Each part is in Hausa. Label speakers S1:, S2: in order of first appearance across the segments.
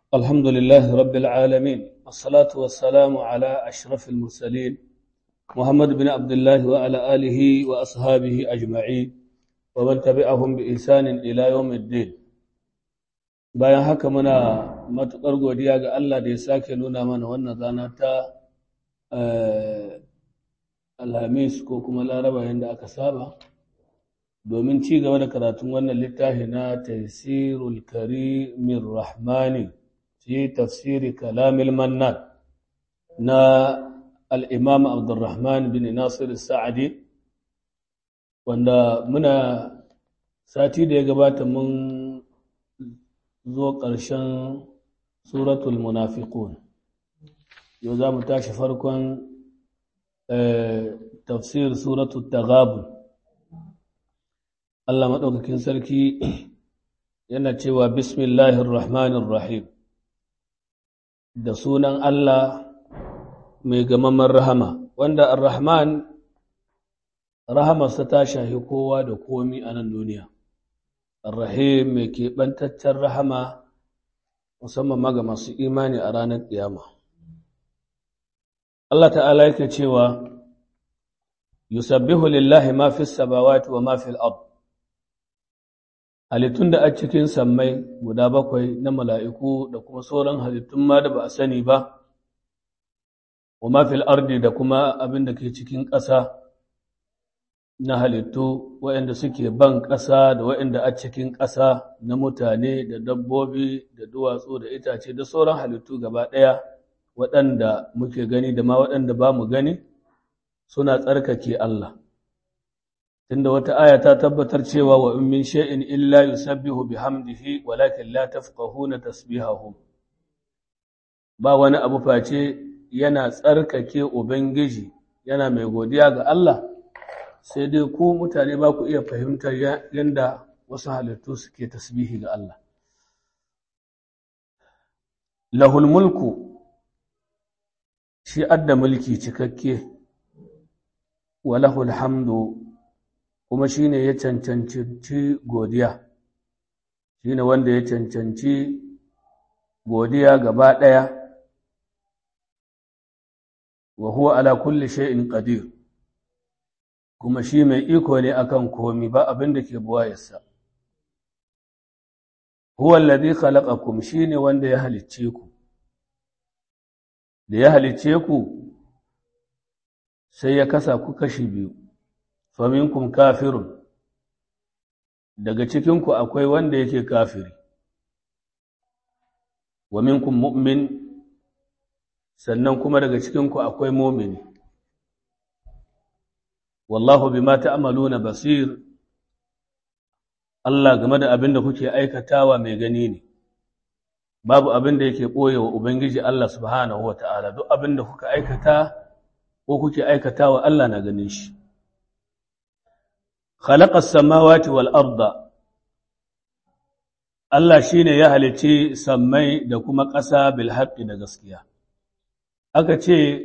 S1: الحمد لله رب العالمين الصلاة والسلام على أشرف المرسلين محمد بن عبد الله وعلى آله وأصحابه أجمعين ومن تبعهم بإحسان إلى يوم الدين bayan haka muna matuƙar godiya ga Allah da ya sake nuna mana wannan rana ta alhamis ko kuma laraba yadda aka saba domin ci gaba da karatun wannan littafi na tafsirul karimin rahmani fi tafsiri kalamil mannan na al'imam abdurrahman bin nasir sa'adi wanda muna sati da ya gabata mun zo ƙarshen suratul munafiqun yau za mu tashi farkon tafsir suratul taghabun Allah maɗaukakin sarki yana cewa bismillahir rahmanir rahim da sunan Allah mai gamaman rahama wanda ar-rahman rahamarsa ta shahi kowa da komi a nan duniya ar-rahim mai keɓantaccen rahama musamman ma ga masu imani a ranar ƙiyama Allah ta'ala yake cewa yusabbihu lillahi ma fis samawati wa ma fil ard halittun da a cikin sammai guda bakwai na mala'iku da kuma sauran halittun ma da ba a sani ba wa ma fil ardi da kuma abin da ke cikin ƙasa na halittu waɗanda suke ban ƙasa da waɗanda a cikin ƙasa na mutane da dabbobi da duwatsu da itace da sauran halittu gaba ɗaya waɗanda muke gani da ma waɗanda ba mu gani suna tsarkake Allah. Tunda wata aya ta tabbatar cewa wa in min shay'in illa yusabbihu bihamdihi walakin la tafqahuna tasbihahu. Ba wani abu face yana tsarkake Ubangiji yana mai godiya ga Allah. sai dai ku mutane ba ku iya fahimtar yadda wasu halittu suke tasbihi ga Allah. Lahul mulku shi adda mulki cikakke wa lahul hamdu kuma shi ne ya cancanci godiya, shi ne wanda ya cancanci godiya gaba ɗaya wa huwa ala kulli shay'in qadir. kuma shi mai iko ne akan komi ba abin da ke buwayarsa. Huwa alladhi khalaqakum shine wanda ya halicce ku. Da ya halicce ku sai ya kasa ku kashi biyu. Faminkum kafirun daga cikin ku akwai wanda yake kafiri. Wa minkum mu'min sannan kuma daga cikin ku akwai mu'mini. wallahu bima ta'maluna basir Allah game da abin da kuke aikatawa mai gani ne babu abin da yake boyewa ubangiji Allah subhanahu wata'ala duk abin da kuka aikata ko kuke aikatawa Allah na ganin shi khalaqas samawati wal arda Allah shine ya halicci sammai da kuma ƙasa bil haqqi da gaskiya aka ce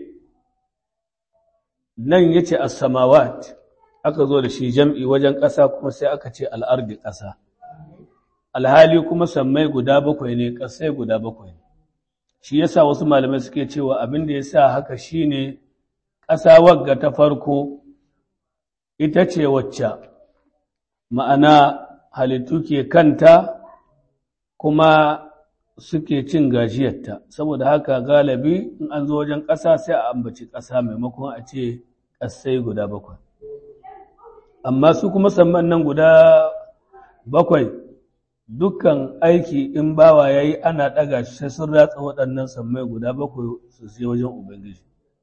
S1: nan ya ce samawat aka zo da shi jam'i wajen ƙasa kuma sai aka ce al'ardi ƙasa alhali kuma sammai guda bakwai ne ƙasai guda bakwai ne shi yasa wasu malamai suke cewa abin da ya sa haka shi ne ƙasa wagga ta farko ita ce wacce ma'ana halittu ke kanta kuma suke cin gajiyarta saboda haka galibi in an zo wajen ƙasa sai a ambaci ƙasa maimakon a ce ƙasai guda bakwai amma su kuma samman nan guda bakwai dukkan aiki in bawa ya yi ana ɗaga shi sai sun ratsa waɗannan sammai guda bakwai su sai wajen ubangiji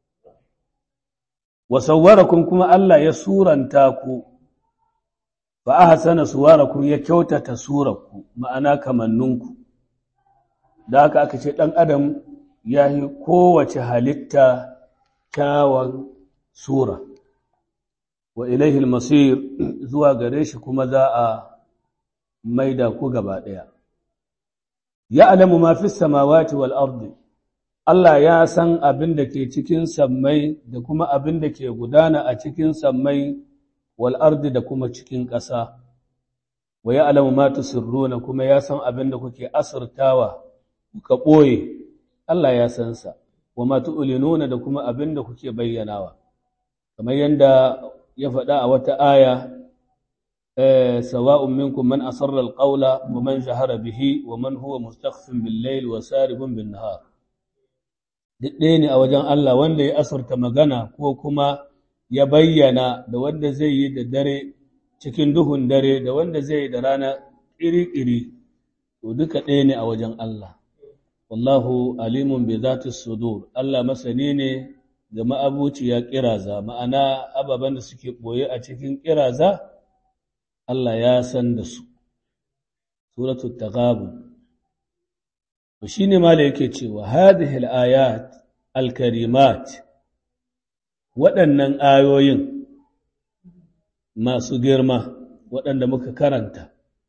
S1: wasawwarakun kuma Allah ya suranta ku fa ahsana suwarakum ya kyautata surarku ma'ana kamanninku da haka aka ce ɗan adam ya yi kowace halitta kyawun sura wa ilaihil masir zuwa gare shi kuma za a maida ku gaba ɗaya ya alamu ma fi samawati wal ardi Allah ya san abin da ke cikin sammai da kuma abin da ke gudana a cikin sammai wal ardi da kuma cikin ƙasa wa ya'lamu ma tusirruna kuma ya san abin da kuke asirtawa kuka ɓoye Allah ya san sa wa ma tu'linuna da kuma abin da kuke bayyanawa kamar yanda ya faɗa a wata aya sawa'un minkum man asarra alqawla wa man jahara bihi wa man huwa mustakhfin bil layl wa saribun bin nahar duk ɗaya ne a wajen Allah wanda ya asarta magana ko kuma ya bayyana da wanda zai yi da dare cikin duhun dare da wanda zai yi da rana ƙiri-ƙiri to duka ɗaya ne a wajen Allah wallahu alimun bi zati sudur Allah masani ne ga ma'abuciya ƙiraza ma'ana ababen da suke ɓoye a cikin ƙiraza Allah ya san da su suratul taghabun to shine ma da yake cewa hadhihi al-ayat al-karimat waɗannan ayoyin masu girma waɗanda muka karanta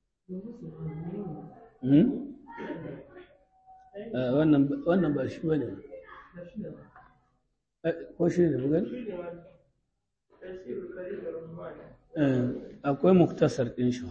S1: wannan ba shi bane ko shi ne bugan akwai muktasar ɗin shi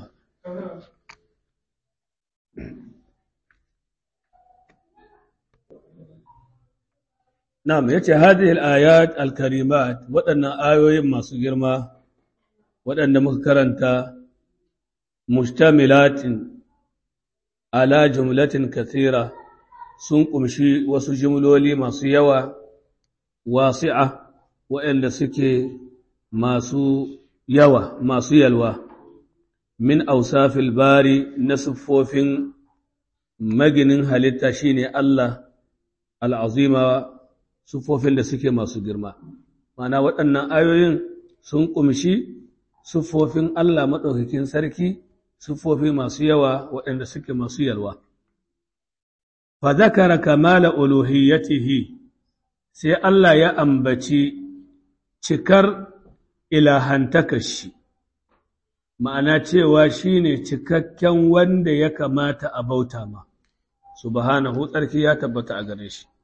S1: Na'am yace hadhihi al-ayat al-karimat waɗannan ayoyin masu girma waɗanda muka karanta mustamilatin ala jumlatin kathira sun kumshi wasu jumloli masu yawa wasi'a waɗanda suke masu yawa masu yalwa min ausafil bari na siffofin maginin halitta shine Allah al'azima siffofin da suke masu girma mana waɗannan ayoyin sun kumshi siffofin Allah maɗaukakin sarki siffofi masu yawa waɗanda suke masu yalwa fa zakara kamala uluhiyyatihi sai Allah ya ambaci cikar ilahantakashi ma'ana cewa shine cikakken wanda ya kamata a bauta ma subhanahu tsarki ya tabbata a gare shi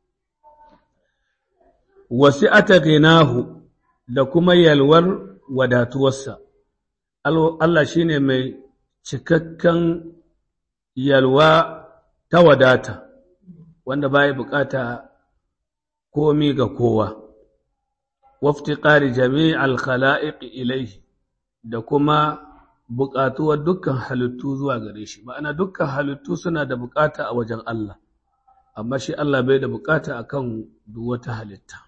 S1: wasi'ata ghinahu da kuma yalwar wadatuwarsa Allah shine mai cikakken yalwa ta wadata wanda baya bukata komi ga kowa waftiqari jami'al khala'iq ilayhi da kuma buƙatuwar dukkan halittu zuwa gare shi ma'ana dukkan halittu suna da buƙata a wajen Allah amma shi Allah bai da buƙata akan duk wata halitta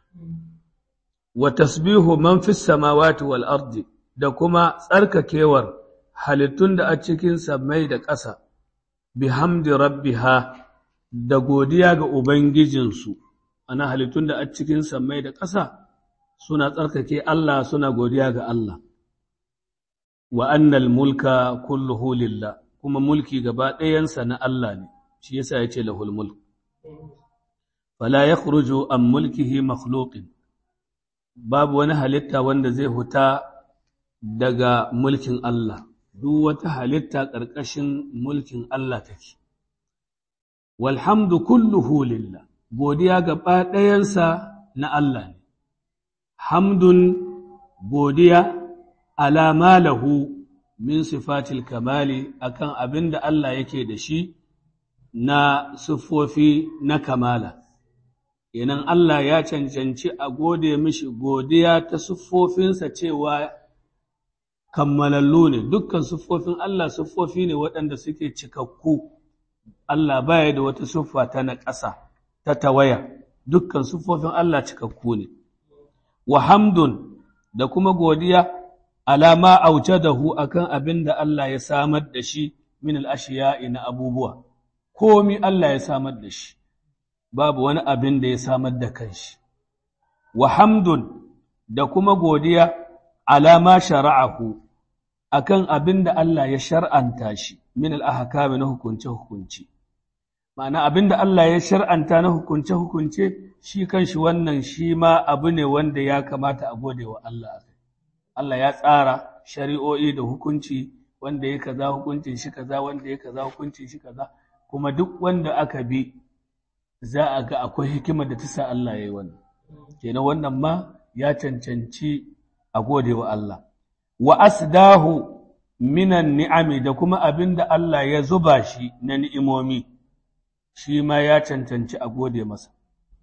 S1: wa tasbihu man fis samawati wal ardi da kuma tsarkakewar halittun da a cikin mai da ƙasa bihamdi rabbiha da godiya ga ubangijinsu ana halittun da a cikin mai da ƙasa suna tsarkake Allah suna godiya ga Allah wa annal mulka kulluhu lillah kuma mulki gaba ɗayansa na Allah ne shi yasa ya ce lahul mulk fala yakhruju an mulkihi makhluqin babu wani halitta wanda zai huta daga mulkin Allah duk wata halitta ƙarƙashin mulkin Allah take walhamdu kulluhu lillah godiya gaba ɗayansa na Allah ne hamdun godiya alama lahu min sifatil kamali akan abin da Allah yake da shi na siffofi na kamala Inan Allah ya cancanci a gode mishi godiya ta siffofinsa cewa kammalallu ne dukkan siffofin Allah siffofi ne waɗanda suke cikakku Allah baya da wata siffa ta na ƙasa ta tawaya dukkan siffofin Allah cikakku ne wa hamdun da kuma godiya alama aujadahu akan abin da Allah ya samar da shi min al'ashiya'i na abubuwa, komi Allah ya samar da shi, babu wani abin da ya samar da kanshi. Wa hamdun da kuma godiya alama shara'ahu akan abin da Allah ya shar'anta shi min al'ahakami na hukunce-hukunce. Ma'ana abin da Allah ya shar'anta na hukunce-hukunce shi kanshi wannan shi ma abu ne wanda ya kamata a gode wa Allah. Allah ya tsara shari'o'i da hukunci wanda ya kaza hukuncin shi kaza wanda ya kaza hukuncin shi kaza kuma duk wanda aka bi za a ga akwai hikimar da ta sa Allah ya yi wannan kenan wannan ma ya cancanci a gode wa Allah wa asdahu minan ni'ami da kuma abin da Allah ya zuba shi na ni'imomi shi ma ya cancanci a gode masa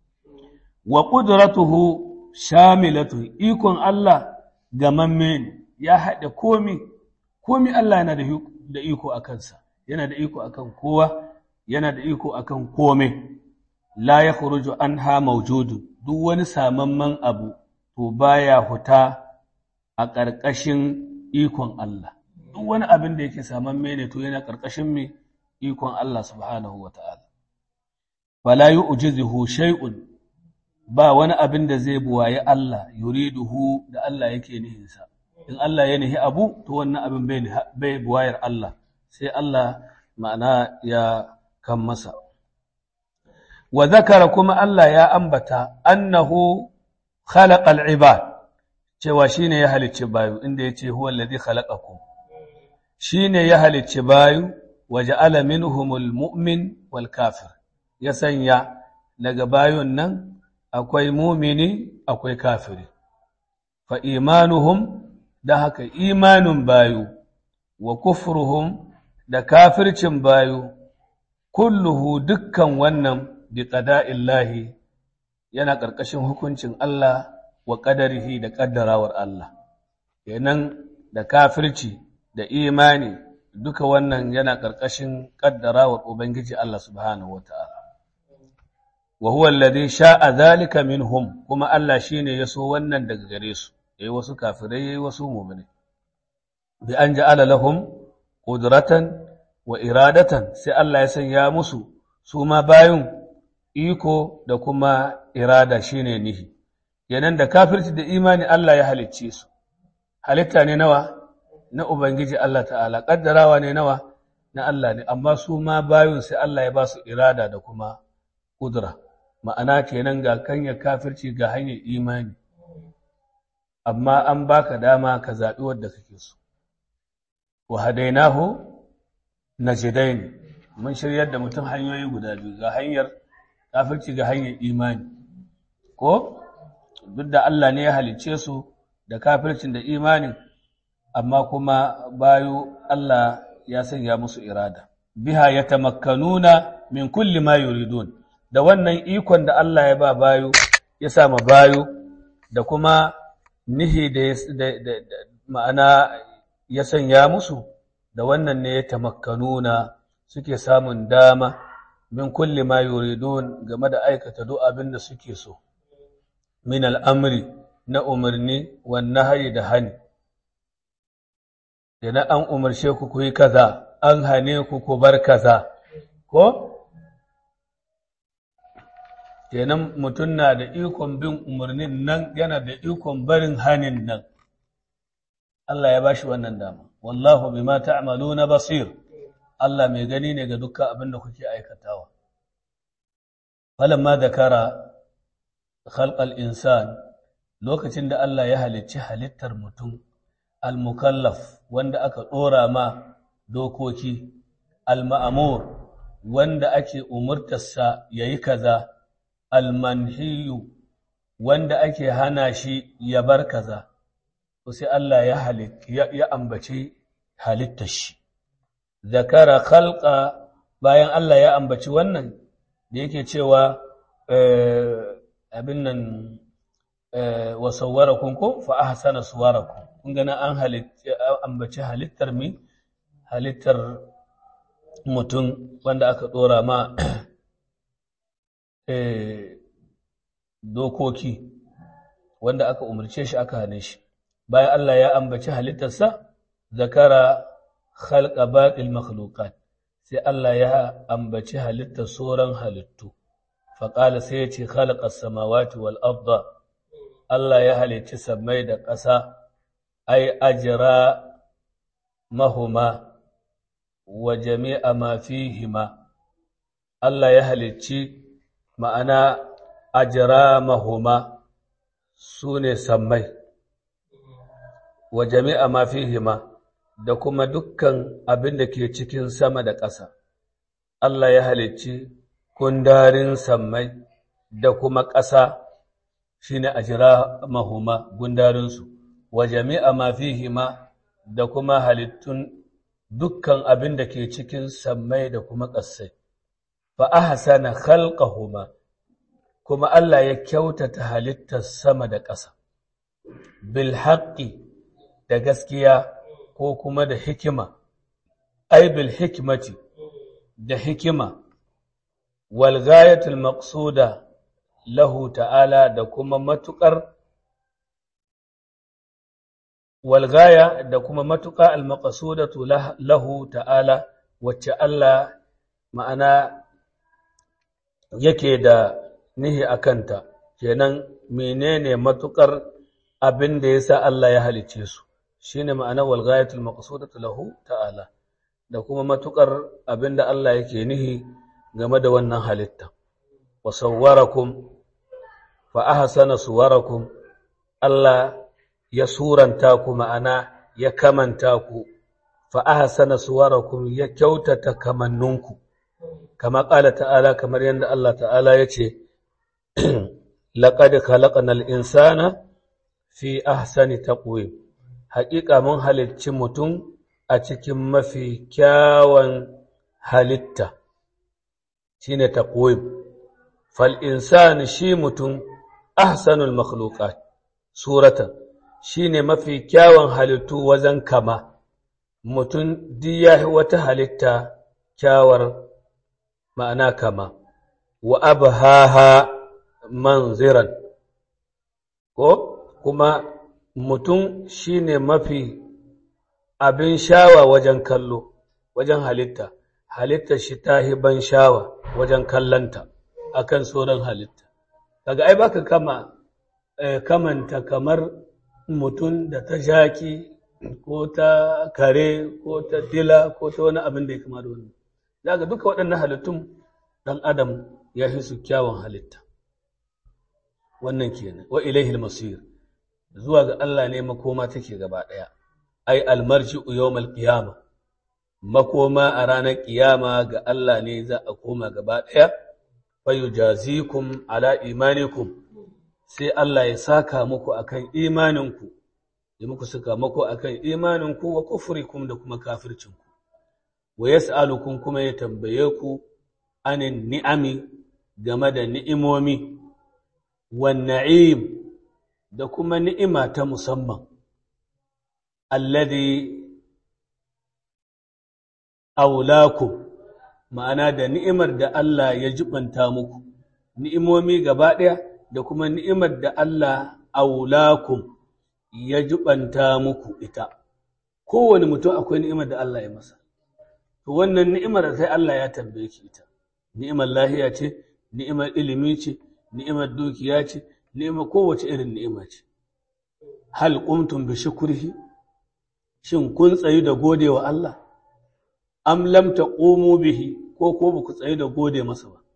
S1: wa ƙudratuhu shamilatu ikon Allah gamamme ne ya haɗe komi komi Allah yana da iko a kansa yana da iko akan kowa yana da iko akan kome la ya khuruju anha mawjudun duk wani samamman abu to baya huta a ƙarƙashin ikon Allah duk wani abin da yake samamme ne to yana ƙarƙashin me ikon Allah subhanahu wata'ala fala yu'jizuhu shay'un ba wani abin da zai buwaye Allah yuriduhu da Allah yake nihinsa in Allah ya nihi abu to wannan abin bai buwayar Allah sai Allah ma'ana ya kan masa wa zakara kuma Allah ya ambata annahu khalaqal ibad cewa shine ya halicci bayu inda yace huwa allazi khalaqakum shine ya halicci bayu wa ja'ala minhumul mu'min wal kafir ya sanya daga bayun nan akwai mumini akwai kafiri fa imanuhum da haka imanin bayu wa kufruhum da kafircin bayu kulluhu dukkan wannan bi qada'illahi yana ƙarƙashin hukuncin Allah wa ƙadarihi da ƙaddarawar Allah kenan da kafirci da imani duka wannan yana ƙarƙashin ƙaddarawar Ubangiji Allah subhanahu wata'ala wa huwa alladhi sha'a dhalika minhum kuma Allah shine ya so wannan daga gare su yayi wasu kafirai yayi wasu mu'mini bi an ja'ala lahum qudratan wa iradatan sai Allah ya sanya musu su ma bayun iko da kuma irada shine nihi yanan da kafirci da imani Allah ya halicce su halitta ne nawa na ubangiji Allah ta'ala kaddarawa ne nawa na Allah ne amma su ma bayun sai Allah ya ba su irada da kuma kudura ma'ana kenan ga kanyar kafirci ga hanyar imani amma an baka dama ka zaɓi wadda kake so wa hadainahu najdain mun shiryar da mutum hanyoyi guda biyu ga hanyar kafirci ga hanyar imani ko duk da Allah ne ya halicce su da kafircin da imanin amma kuma bayu Allah ya sanya musu irada biha yatamakkanuna min kulli ma yuridun da wannan ikon da Allah ya ba bayu ya sa ma bayu da kuma nihi da ma'ana ya sanya musu da wannan ne ya tamakkanuna suke samun dama min kulli ma yuridun game da aikata duk abin da suke so min al'amri na umarni wannan hari da hani idan an umarce ku ku yi kaza an hane ku ku bar kaza ko kenan mutum na da ikon bin umarnin nan yana da ikon barin hanin nan Allah ya bashi wannan dama wallahu bima ta'maluna basir Allah mai gani ne ga dukkan abin da kuke aikatawa falamma dakara khalqal insan lokacin da Allah ya halicci halittar mutum al-mukallaf wanda aka dora ma dokoki al-ma'mur wanda ake umurtarsa yayi kaza al-manhiyu wanda ake hana shi ya bar kaza to sai Allah ya halitta ya ambaci halittar shi zakara khalqa bayan Allah ya ambaci wannan da yake cewa abin nan wa sawwarakum ko fa ahsana suwarakum kun ga an halitta ambaci halittar mi halittar mutum wanda aka dora ma dokoki wanda aka umarce shi aka hane shi bayan Allah ya ambaci halittarsa zakara khalqa baqil makhluqat sai Allah ya ambaci halittar sauran halittu faƙala sai ya ce khalaqas samawati wal arda Allah ya halicci sammai da ƙasa ai ajra mahuma wa jami'a ma fihima Allah ya halicci ma'ana ajra mahuma sune sammai wa jami'a ma fihima da kuma dukkan abin da ke cikin sama da ƙasa. Allah ya halicci kundarin sammai da kuma ƙasa shi ne a jira mahuma gundarinsu, wa jami'a ma fihima da kuma halittun dukkan abin da ke cikin sammai da kuma ƙasai. fa ahsana khalqahuma kuma Allah ya kyautata halittar sama da ƙasa bil haqqi da gaskiya ko kuma da hikima ai bil hikmati da hikima wal ghayatul maqsuda lahu ta'ala da kuma matukar wal gaya da kuma matuƙa al maqsudatu lahu ta'ala wacce Allah ma'ana yake da nihi akanta kenan menene matukar abin da yasa Allah ya halice su shine ma'ana wal ghayatul maqsudatu lahu ta'ala da kuma matukar abin da Allah yake nihi game da wannan halitta wa sawwarakum fa ahsana suwarakum Allah ya suranta ku ma'ana ya kamanta ku fa ahsana suwarakum ya kyautata kamannunku kama qala ta'ala kamar yadda Allah ta'ala yace laqad khalaqnal insana fi ahsani taqwim haƙiƙa mun halicci mutum a cikin mafi kyawan halitta shine taqwim fal insani shi mutum ahsanul makhluqat suratan shine mafi kyawan halittu wajen kama mutum diya wata halitta kyawar ma'ana kama wa abhaha manziran ko kuma mutum shine mafi abin shawa wajen kallo wajen halitta halitta shi ta ban shawa wajen kallanta akan sauran halitta kaga ai baka kama kamanta kamar mutum da ta jaki ko ta kare ko ta dila ko ta wani abin da ya kama da wani daga duka waɗannan halittun ɗan adam ya fi su kyawun halitta wannan kenan wa ilaihil masir zuwa ga Allah ne makoma take gaba ɗaya ai almarji yawmal qiyama makoma a ranar ƙiyama ga Allah ne za a koma gaba ɗaya fa yujazikum ala imanikum sai Allah ya saka muku akan imaninku ya muku saka muku akan imaninku wa kufrikum da kuma kafircinku wa yas'alukum kuma ya tambaye ku anin ni'ami game da ni'imomi wan na'im da kuma ni'ima ta musamman alladhi aulakum ma'ana da ni'imar da Allah ya jibanta muku ni'imomi gaba ɗaya da kuma ni'imar da Allah aulakum ya jubanta muku ita kowane mutum akwai ni'imar da Allah ya masa to wannan ni'imar sai Allah ya tambaye ki ita ni'imar lahiya ce ni'imar ilimi ce ni'imar dukiya ce ni'imar kowace irin ni'ima ce hal qumtum bi shukrihi shin kun tsayi da gode wa Allah am lam taqumu bihi ko ko ba ku tsayi da gode masa ba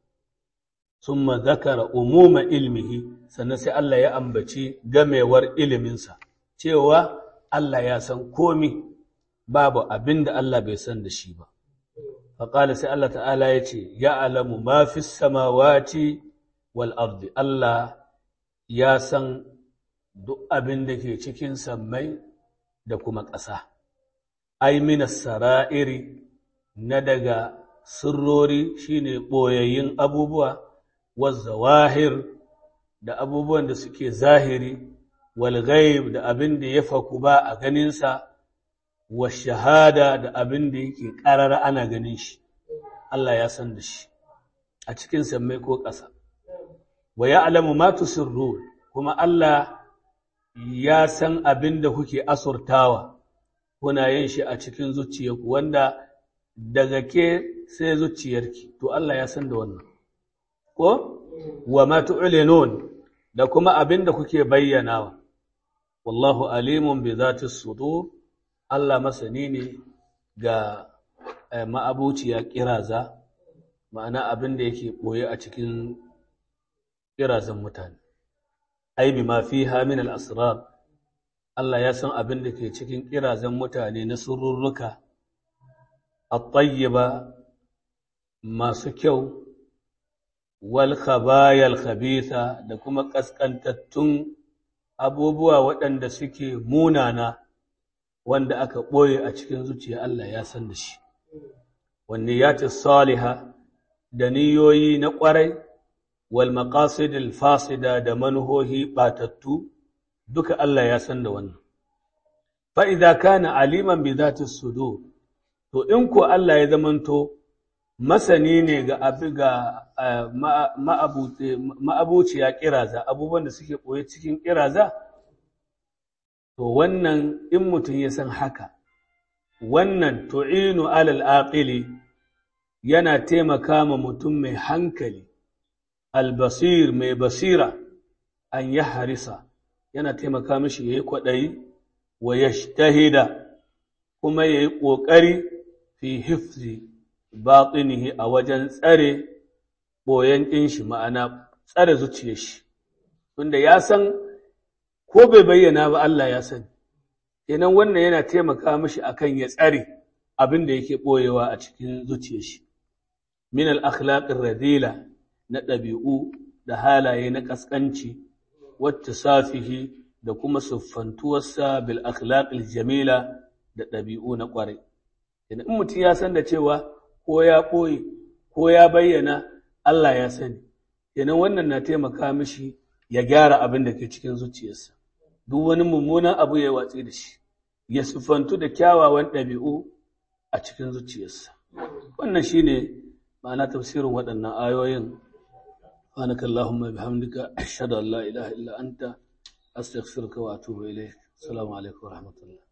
S1: summa zakara umuma ilmihi sannan sai Allah ya ambaci gamewar iliminsa cewa Allah ya san komi babu abin da Allah bai san da shi ba faƙala sai Allah ta'ala ya ce ya alamu ma fi samawati wal ardi Allah ya san duk abin da ke cikin sammai da kuma ƙasa ai minas sara'iri na daga sirrori shine ɓoyayyun abubuwa wazawahir da abubuwan da suke zahiri wal ghaib da abin da ya faku ba a ganinsa wa shahada da abin da yake ƙarara ana ganin shi Allah ya san da shi a cikin sammai ko ƙasa wa ya'lamu ma tusirrun kuma Allah ya san abin da kuke asurtawa kuna yin shi a cikin zuciyarku wanda daga ke sai zuciyarki to Allah ya san da wannan ko wa ma tu'linun da kuma abin da kuke bayyanawa wallahu alimun bi zati sudur Allah masani ne ga ma'abuciya kiraza ma'ana abin da yake boye a cikin kirazan mutane ai bi ma fiha min al-asrar Allah ya san abin da ke cikin kirazan mutane na sururruka at-tayyiba masu kyau wal khabayal khabitha da kuma kaskantattun abubuwa waɗanda suke munana wanda aka ɓoye a cikin zuciya Allah ya san da shi wanne ya ce saliha da niyoyi na ƙwarai wal maqasidil fasida da manuhohi batattu duka Allah ya san da wannan fa idza kana aliman bi zati sudur to in ko Allah ya zamanto masani ne ga abi ga ma'abuciya kiraza abubuwan da suke koyi cikin kiraza to wannan in mutum ya san haka wannan tu'inu alal aqili yana taimaka ma mutum mai hankali albasir mai basira an ya harisa yana taimaka mishi ya yi kwaɗayi wa ya tahida kuma ya yi ƙoƙari fi hifzi baɗinihi a wajen tsare ɓoyen ɗin shi ma'ana tsare zuciyar shi tunda ya san ko bai bayyana ba Allah ya sani kenan wannan yana taimaka mishi akan ya tsare abin da yake ɓoyewa a cikin zuciyar shi min al-akhlaqir radila na ɗabi'u da halaye na ƙasƙanci wacce safihi da kuma siffantuwarsa bil akhlaqil jamila da ɗabi'u na ƙwarai idan in mutum ya san da cewa ko ya ɓoye ko ya bayyana Allah ya sani kenan wannan na taimaka mishi ya gyara abin da ke cikin zuciyarsa duk wani mummunan abu ya watsi da shi ya siffantu da kyawawan ɗabi'u a cikin zuciyarsa wannan shine ma'ana tafsirin waɗannan ayoyin سبحانك اللهم بحمدك أشهد أن لا إله إلا أنت أستغفرك وأتوب إليك السلام عليكم ورحمة الله